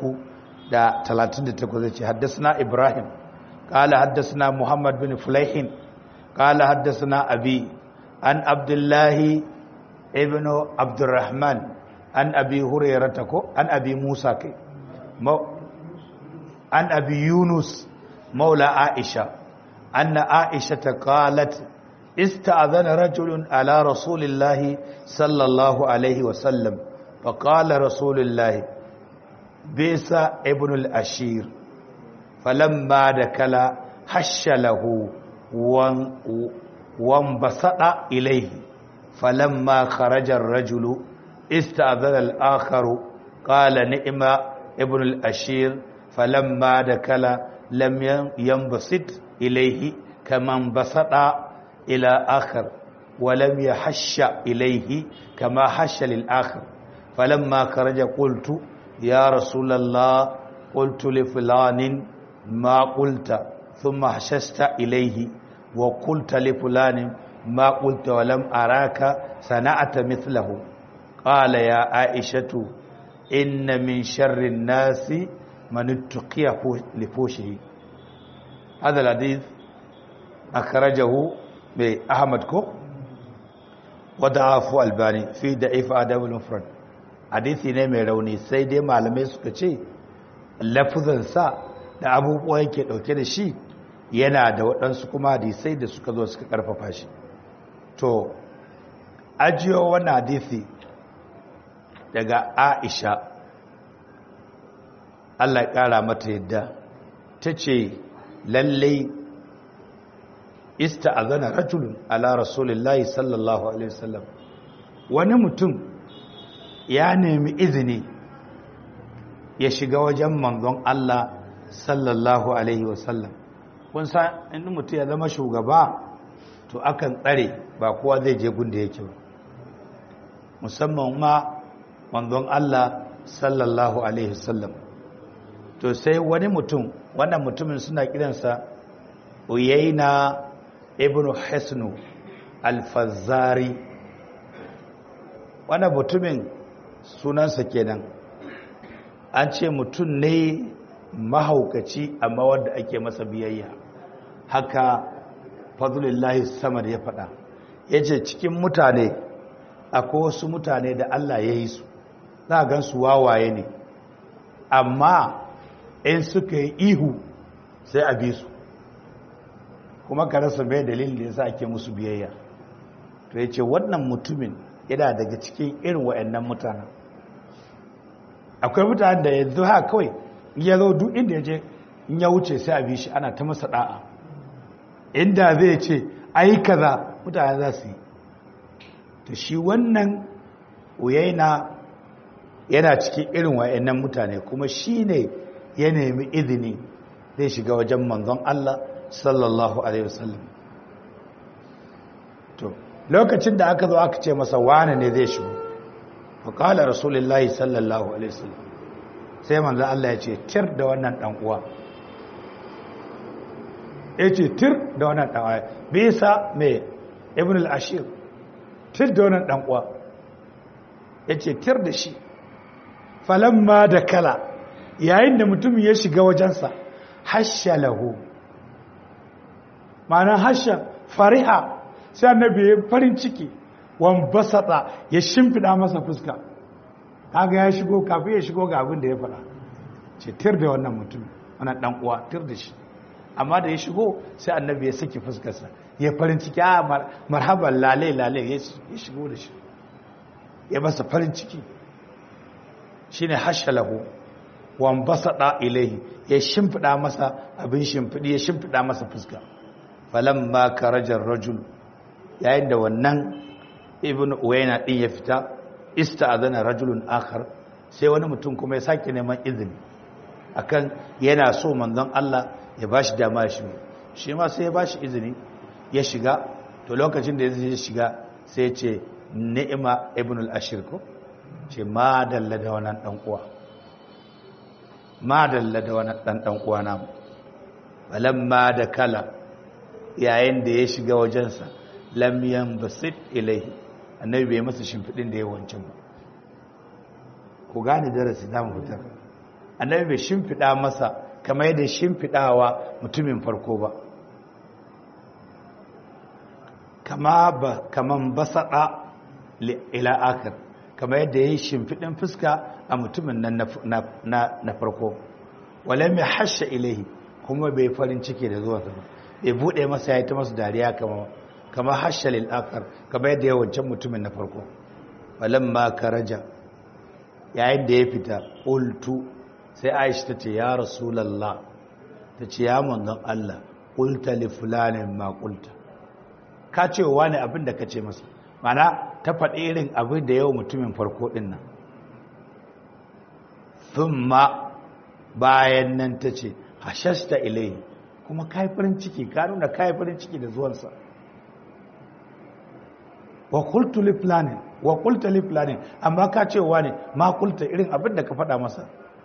338 zai ce haddasa ibrahim قال حدثنا محمد بن فليح قال حدثنا أبي عن عبد الله ابن عبد الرحمن عن أبي هريرة عن أبي موسى كي عن أبي يونس مولى عائشة أن عائشة قالت استأذن رجل على رسول الله صلى الله عليه وسلم فقال رسول الله بيس ابن الأشير فلما دكل حش له وانبسط إليه فلما خرج الرجل استأذن الآخر قال نئم ابن الأشير فلما دكل لم ينبسط إليه كما انبسط إلى آخر ولم يحش إليه كما حش للآخر فلما خرج قلت يا رسول الله قلت لفلان ما قلت ثم حششت إليه وقلت لفلان ما قلت ولم أراك صنعت مثله قال يا عائشة إن من شر الناس من اتقي لفوشه هذا الحديث أخرجه بأحمد كو وضعف الباني في ضعيف آداب المفرد حديثي ne mai rauni sai dai malamai suka ce lafuzansa da abubuwa yake dauke da shi yana da waɗansu kuma hadisai da suka zo suka ƙarfafa shi to ajiyo wannan hadisi daga aisha allah ya ƙara mata yadda ta ce lallai ista a zana rajulun ala rasulillahi sallallahu alaihi wasallam wani mutum ya nemi izini ya shiga wajen manzon allah sallallahu alaihi wasallam kun san inda mutum ya zama shugaba to akan tsare ba kowa zai je gunda yake ba musamman ma manzon Allah sallallahu alaihi wasallam to sai wani mutum wannan mutumin suna kiransa uyaina ibn hisnu alfazari wannan mutumin sunansa kenan an ce mutum ne mahaukaci amma wanda ake masa biyayya haka fadlullahi samar ya faɗa ya ce cikin mutane akwai wasu mutane da Allah ya yi su za a gan su wawaye ne amma in suka yi ihu sai a bi su kuma ka rasa bai dalilin da ya sa ake musu biyayya to ya ce wannan mutumin yana daga cikin irin wa'annan mutanen akwai mutanen da yanzu ha kawai ya zo duk inda ya je in ya wuce sai a bi shi ana ta masa da'a inda zai ce ai kaza mutane za su yi to shi wannan uyaina yana cikin irin wa'annan mutane kuma shi ne ya nemi izini zai shiga wajen manzon Allah sallallahu alaihi wasallam to lokacin da aka zo aka ce masa wane ne zai shigo fa qala rasulullahi sallallahu alaihi wasallam sai manzon Allah ya ce tir da wannan dan uwa ya ce tir da wannan dan uwa bisa me ibn al-ashir tir da wannan dan uwa ya ce tir da shi falamma da kala yayin da mutum ya shiga wajensa hasha lahu ma'ana hasha fariha sai annabi ya farin ciki wan basata ya shimfida masa fuska kaga ya shigo kafin ya shigo ga abin da ya faɗa ce tir da wannan mutum wannan dan uwa tir da shi amma da ya shigo sai annabi ya saki fuskarsa ya farin ciki a marhaban lale lale ya shigo da shi ya masa farin ciki shine hashalahu wan basada ilaihi ya shimfida masa abin shimfidi ya shimfida masa fuska falamma karajar rajul yayin da wannan ibn uwayna din ya fita ista'adana rajulun akhar sai wani mutum kuma ya sake neman izini akan yana so manzon Allah ya bashi dama ya shiga shi ma sai ya bashi izini ya shiga to lokacin da ya shiga sai ya ce ni'ima ibn al-ashir ko ce ma dalla da wannan dan uwa ma dalla da wannan dan dan uwa na balamma da kala yayin da ya shiga wajensa lam yanbasit ilaihi annabi bai masa shimfidin da ya wancan ba ku gane darasi zamu fitar annabi bai shimfida masa kamar yadda shimfidawa mutumin farko ba kama ba kaman basada ila akar kamar yadda ya yi shimfiɗin fuska a mutumin nan na farko wale mai hasha ilahi kuma bai farin ciki da zuwa ba bai buɗe masa ya yi ta masu dariya kama hasha lil'akar kamar yadda ya wancan mutumin na farko walen ma karaja yayin da ya fita ƙultu sai aisha ta ce ya rasulallah ta ce ya manzon allah ƙulta li fulanin ma ƙulta ka ce wa ne abin da ka ce masa mana ta faɗi irin abin da yau mutumin farko ɗin nan thumma bayan nan ta ce hashasta ilai kuma kai farin ciki ka nuna kai farin ciki da zuwansa wa qultu li fulanin wa qulta li fulanin amma ka ce wa ne ma qulta irin abin da ka faɗa masa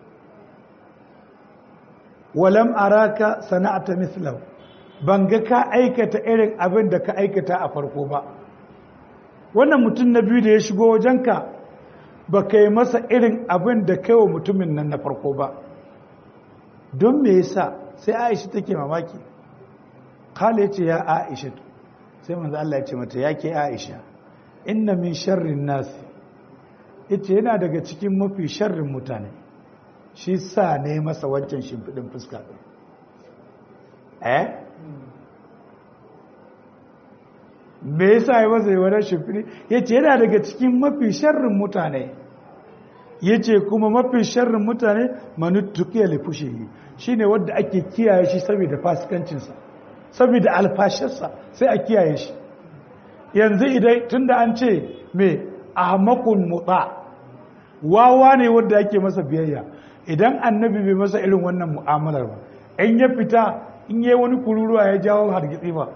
walam araka sana'ata mithlahu ban ga ka aikata irin abin da ka aikata a farko ba wannan mutum na biyu da ya shigo wajenka ba ka yi masa irin abin da kai wa mutumin nan na farko ba don me yasa sai aisha take mamaki kala ya ce ya aisha sai manzo Allah ya ce mata ya ke aisha inna min sharrin nasi ita yana daga cikin mafi sharrin mutane shi sa ne masa wancan shimfiɗin fuska ɗin eh me yasa ya masa yi wani shimfiɗi ya ce yana daga cikin mafi sharrin mutane ya ce kuma mafi sharrin mutane manuttukiya lifushe shi ne wadda ake kiyaye shi saboda fasikancinsa saboda alfashinsa sai a kiyaye shi yanzu idan tun da an ce me ahmakun mutsa wawa ne wadda ake masa biyayya idan annabi bai masa irin wannan mu'amalar ba in ya fita in yi wani kururuwa ya jawo hargitsi ba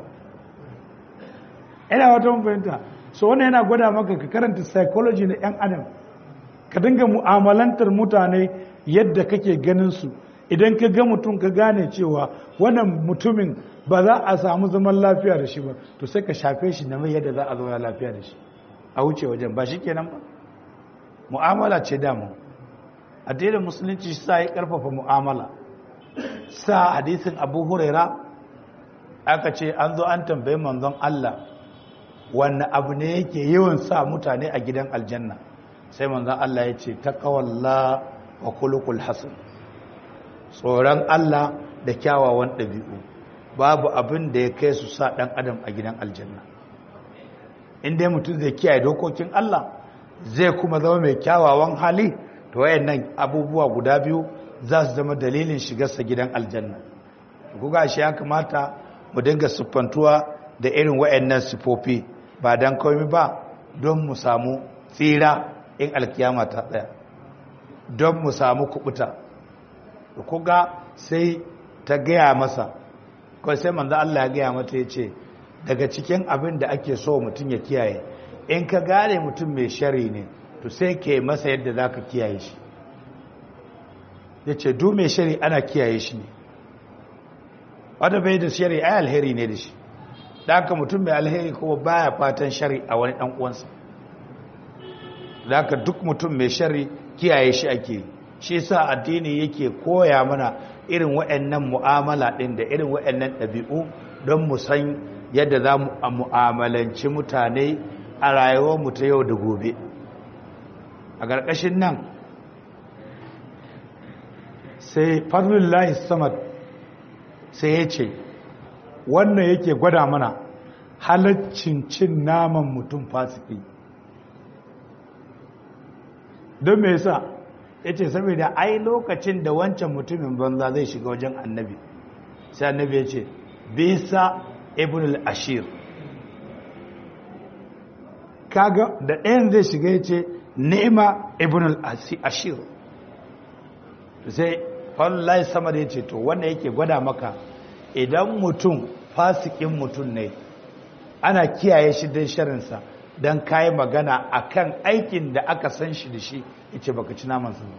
ina wata fahimta so wannan yana gwada maka ka karanta psychology na 'yan adam ka dinga mu'amalantar mutane yadda kake ganin su idan ka ga mutum ka gane cewa wannan mutumin ba za a samu zaman lafiya da shi ba to sai ka shafe shi na mai yadda za a zauna lafiya da shi a wuce wajen ba shi kenan ba mu'amala ce damu addinin musulunci sa ya karfafa mu'amala sa hadisin abu huraira aka ce an zo an tambayi manzon Allah wanne abu ne yake yawan sa mutane a gidan aljanna sai manzon Allah ya ce taqawalla wa khuluqul hasan tsoron Allah da kyawawan ɗabi'u babu abin da ya kai su sa ɗan adam a gidan aljanna inda mutum zai kiyaye dokokin Allah zai kuma zama mai kyawawan hali to wayannan abubuwa guda biyu za su zama dalilin shigarsa gidan aljanna kuga shi ya kamata mu dinga siffantuwa da irin wayannan sifofi ba dan komai ba don mu samu tsira in alkiyama ta tsaya don mu samu kubuta kuga sai ta gaya masa kawai sai manzo Allah ya gaya mata ya ce daga cikin abin da ake so mutum ya kiyaye in ka gane mutum mai shari ne to sai ke masa yadda za ka kiyaye shi ya ce du mai shari ana kiyaye shi ne wadda bai da shari ai alheri ne da shi da haka mutum mai alheri kuma baya fatan shari a wani ɗan uwansa da haka duk mutum mai shari kiyaye shi ake shi sa addini yake koya mana irin waɗannan mu'amala ɗin da irin waɗannan ɗabi'u don mu san yadda za mu mu'amalanci mutane a rayuwarmu ta yau da gobe a ƙarƙashin nan sai fadlullahi samad sai ya ce wannan yake gwada mana halaccin cin naman mutum fasiki don me yasa ya ce saboda ai lokacin da wancan mutumin banza zai shiga wajen annabi sai annabi ya ce bisa ibn al-ashir kaga da ɗayan zai shiga ya ce ni'ima ibn al-ashir sai fallahi sama da ya ce to wanda yake gwada maka idan mutum fasikin mutum ne ana kiyaye shi don sharinsa don kayi magana akan aikin da aka san shi da shi ya ce baka ci namansa ba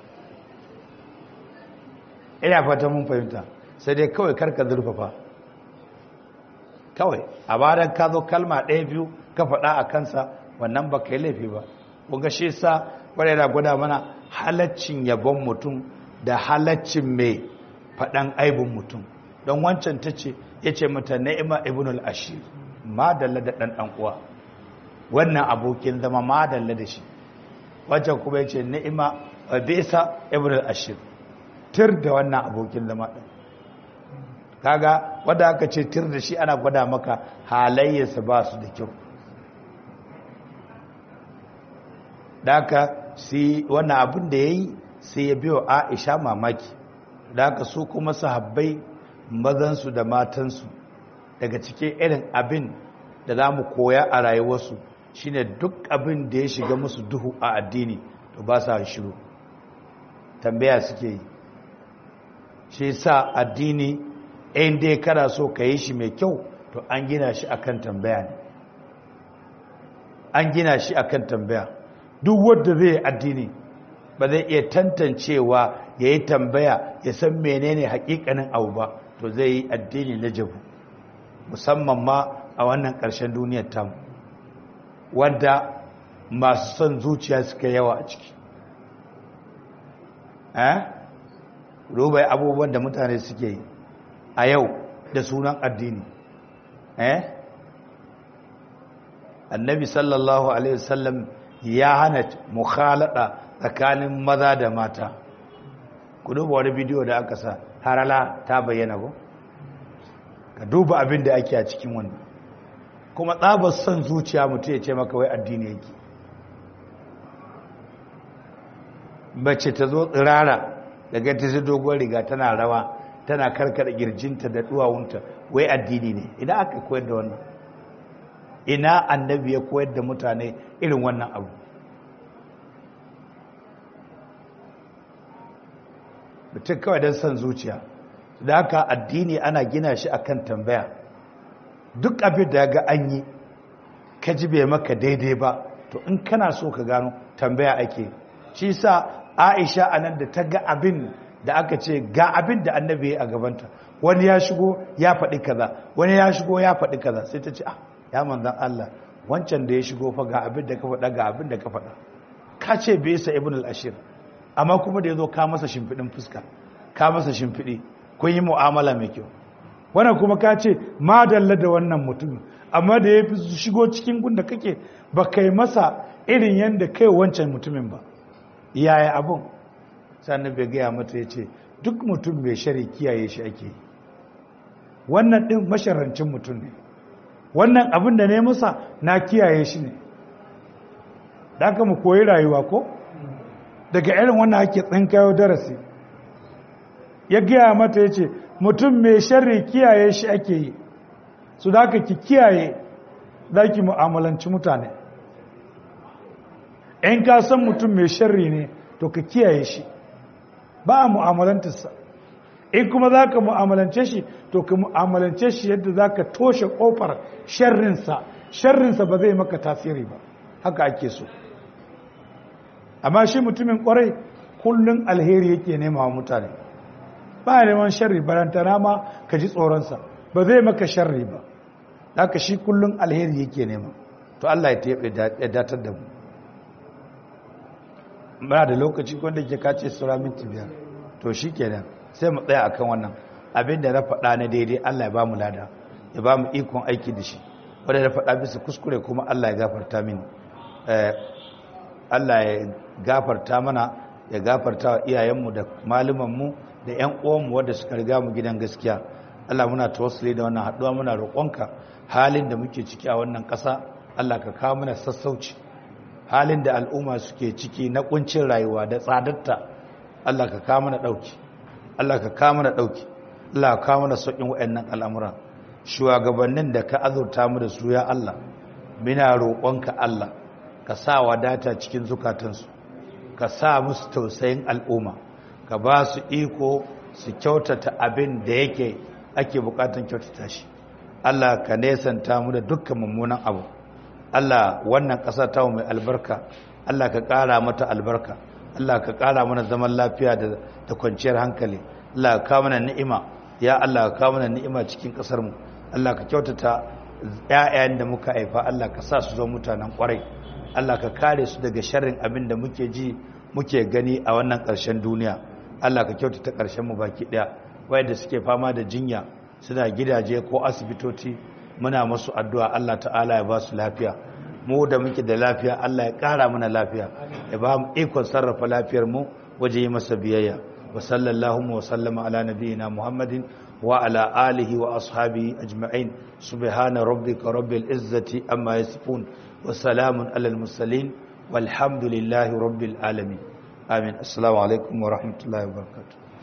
ina fata mun fahimta sai dai kawai karka zurfafa kawai a bayan ka zo kalma ɗaya biyu ka faɗa a kansa wannan ba ka yi laifi ba kunga shi sa wadda yana gwada mana halaccin yabon mutum da halaccin mai faɗan aibin mutum don wancan ta ce ya ce mata na'ima ibn al-ashir madalla da ɗan ɗan uwa wannan abokin zama madalla da shi wancan kuma ya ce na'ima bisa ibn al-ashir tir da wannan abokin zama ɗin kaga wadda aka ce tir da shi ana gwada maka halayyarsa ba su da kyau da aka si wannan abin da ya yi sai ya biyo aisha mamaki da aka su kuma sahabbai mazansu da matansu daga cikin irin abin da za mu koya a rayuwarsu shine duk abin da ya shiga musu duhu a addini to ba sa shiru tambaya suke yi shi sa addini in dai kana so ka yi shi mai kyau to an gina shi akan tambaya ne an gina shi akan tambaya duk wanda zai yi addini ba zai iya tantancewa ya yi tambaya ya san menene hakikanin abu ba to zai yi addini na jabu musamman ma a wannan ƙarshen duniyar tamu wanda masu son zuciya suka yawa a ciki eh rubai abubuwan da mutane suke yi a yau da sunan addini eh annabi sallallahu alaihi wasallam ya hana mukhalada tsakanin maza da mata ku duba wani bidiyo da aka sa harala ta bayyana ko ka duba abin da ake a cikin wannan kuma tsabar son zuciya mutum ya ce maka wai addini yake mace ta zo tsirara daga ta zai dogon riga tana rawa tana karkada girjinta da duwawunta wai addini ne idan aka koyar da wannan ina annabi ya koyar da mutane irin wannan abu mutum kawai don son zuciya da haka addini ana gina shi akan tambaya duk abin da ga an yi ka ji bai maka daidai ba to in kana so ka gano tambaya ake shi sa aisha anan da ta ga abin da aka ce ga abin da annabi ya a gabanta wani ya shigo ya faɗi kaza wani ya shigo ya faɗi kaza sai ta ce ah ya manzan Allah wancan da ya shigo fa ga abin da ka faɗa ga abin da ka faɗa ka ce bai sa ibn al-ashir amma kuma da yazo ka masa shimfidin fuska ka masa shimfidi kun yi mu'amala mai kyau wannan kuma ka ce madalla da wannan mutumin amma da ya fi shigo cikin gunda kake ba kai masa irin yadda kai wancan mutumin ba yaya abun sannan bai gaya mata ya ce duk mutum mai shari kiyaye shi ake yi wannan ɗin masharancin mutum ne wannan abin da ne masa na kiyaye shi ne da aka mu koyi rayuwa ko daga irin wannan ake tsinkayo darasi ya gaya mata ya ce mutum mai shari kiyaye shi ake yi su da aka ki kiyaye za ki mu'amalanci mutane in ka san mutum mai shari ne to ka kiyaye shi ba a mu'amalantarsa in kuma za ka mu'amalance shi to ka mu'amalance shi yadda za ka toshe ƙofar sharrinsa sharrinsa ba zai maka tasiri ba haka ake so amma shi mutumin ƙwarai kullum alheri yake nema wa mutane ba a neman sharri barantana ma ka ji tsoronsa ba zai maka sharri ba haka shi kullum alheri yake nema to Allah ya datar da mu ba da lokaci wanda ke kace sura minti biyar to shi kenan sai mu tsaya akan wannan abin da na faɗa na daidai Allah ya ba mu lada ya ba mu ikon aiki da shi wanda na faɗa bisa kuskure kuma Allah ya gafarta mini Allah ya gafarta mana ya gafarta wa iyayenmu da malumanmu da ƴan uwanmu wanda suka riga mu gidan gaskiya Allah muna tawassuli da wannan haɗuwa muna roƙonka halin da muke ciki a wannan ƙasa Allah ka kawo mana sassauci halin da al'umma suke ciki na kuncin rayuwa da tsadarta Allah ka kawo mana ɗauki Allah ka kawo mana ɗauki Allah ka kawo mana sauƙin waɗannan al'amura shugabannin da ka azurta mu da su ya Allah muna roƙonka Allah ka sa wadata cikin zukatansu ka sa musu tausayin al'umma ka ba su iko su kyautata abin da yake ake bukatan kyautata shi Allah ka nesanta mu da dukkan mummunan abu Allah wannan ƙasa ta mai albarka Allah ka ƙara mata albarka Allah ka ƙara mana zaman lafiya da kwanciyar hankali Allah ka kawo mana ni'ima ya Allah ka kawo mana ni'ima cikin ƙasar mu Allah ka kyautata ƴaƴayen da muka haifa Allah ka sa su zo mutanen ƙwarai Allah ka kare su daga sharrin abin da muke ji muke gani a wannan ƙarshen duniya Allah ka kyautata ƙarshen mu baki ɗaya wayanda suke fama da jinya suna gidaje ko asibitoci muna masu addu'a Allah ta'ala ya ba su lafiya mu da muke da lafiya Allah ya ƙara mana lafiya ya ba mu ikon sarrafa lafiyar mu waje yi masa biyayya wa sallallahu wa sallama ala nabiyyina muhammadin wa ala alihi wa ashabihi ajma'in subhana rabbika rabbil izzati amma yasifun wa salamun alal mursalin walhamdulillahi rabbil alamin amin assalamu alaikum wa rahmatullahi wa barakatuh